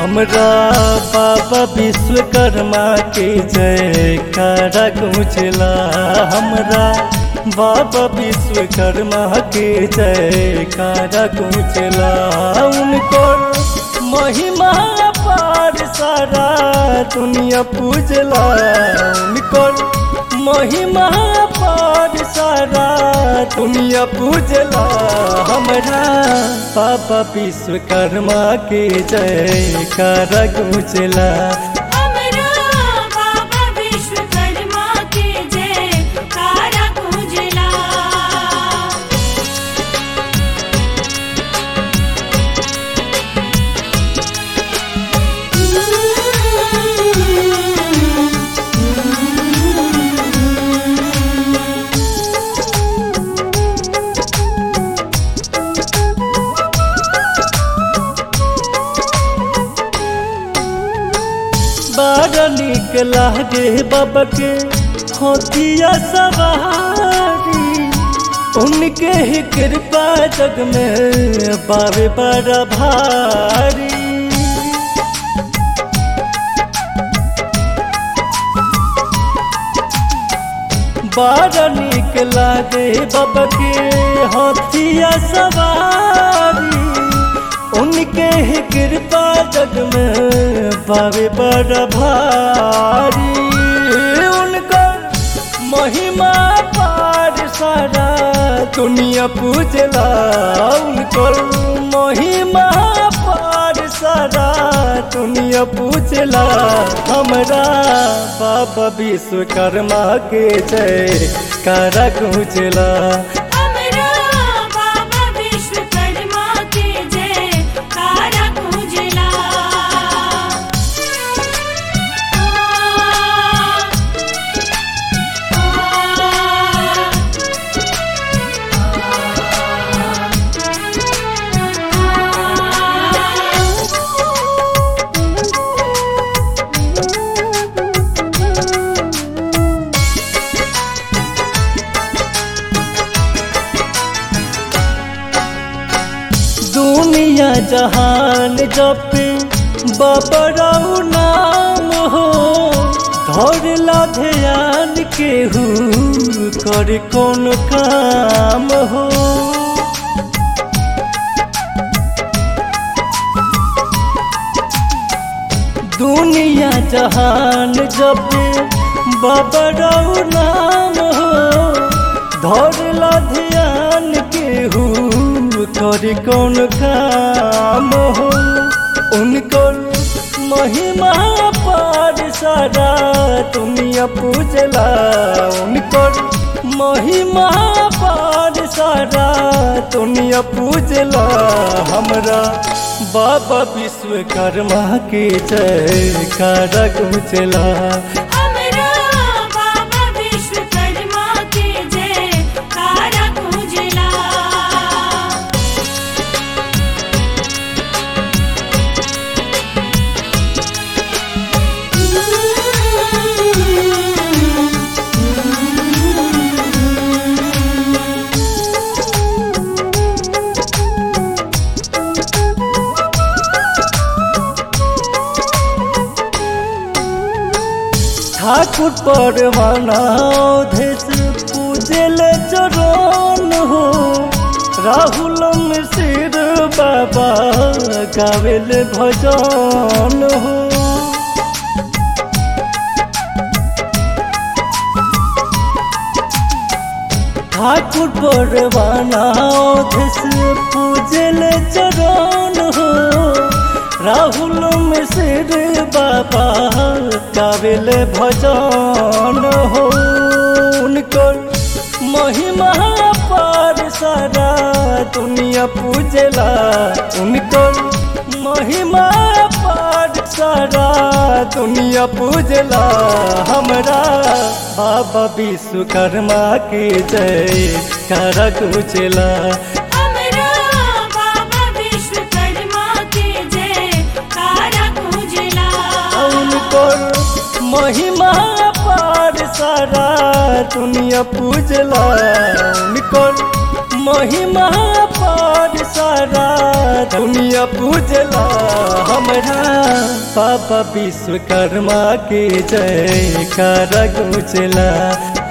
हमरा बाबा विश्वकर्मा के जयकारा गूंजला हमरा बाबा विश्वकर्मा के जयकारा गूंजला उनको महिमा पार सारा दुनिया पूजला उनको महिमा पार सारा दुनिया पूजला हमरा बाबा विश्वकर्मा के जयकारा गूंजला हमरा बाबा विश्वकर्मा के जयकारा गूंजला बड़ा निक लागे बाबा के होतिया सवारी उनके ही कृपा जग में बाबे बड़ा भारी बड़ा निक लागे बाबा के हाथिया सवारी उनके ही कृपा जग में बाबे बड़ा भारी उनका महिमा पार सारा दुनिया पूजला उनको महिमा पार सारा दुनिया पूजला हमरा बाबा विश्वकर्मा के जय कारा गूंजला हमरा बाबा विश्वकर्मा के जयकारा गूंजला दुनिया जहान जपे बबराऊ नाम हो धरला ध्यान केहू कर कौन काम हो दुनिया जहान जपे बबराऊ नाम हो धरला ध्यान केहू कर कौन काम हो उनको महिमा पार सारा दुनिया पूजला उनको महिमा पार सारा दुनिया पूजला हमरा बाबा विश्वकर्मा के जयकारा गूंजला हमरा बाबा विश्वकर्मा के जयकारा गूंजला ठाकुर परवाना देश पूजल चरण हो राहुल मिश्र बाबा गावेल भजन हो ठाकुर परवाना देश पूजल चरण हो राहुल मिश्र बाबा गावेल भजन हो उनको महिमा पार सारा दुनिया पूजला उनको महिमा पार सारा दुनिया पूजला हमरा बाबा विश्वकर्मा के जय कर गुजला हमरा बाबा विश्वकर्मा के जयकारा गूंजला उनको महिमा पार सारा दुनिया पूजला उनको महिमा पर सारा दुनिया पूजला हमरा बाबा विश्वकर्मा के जय कर गुजला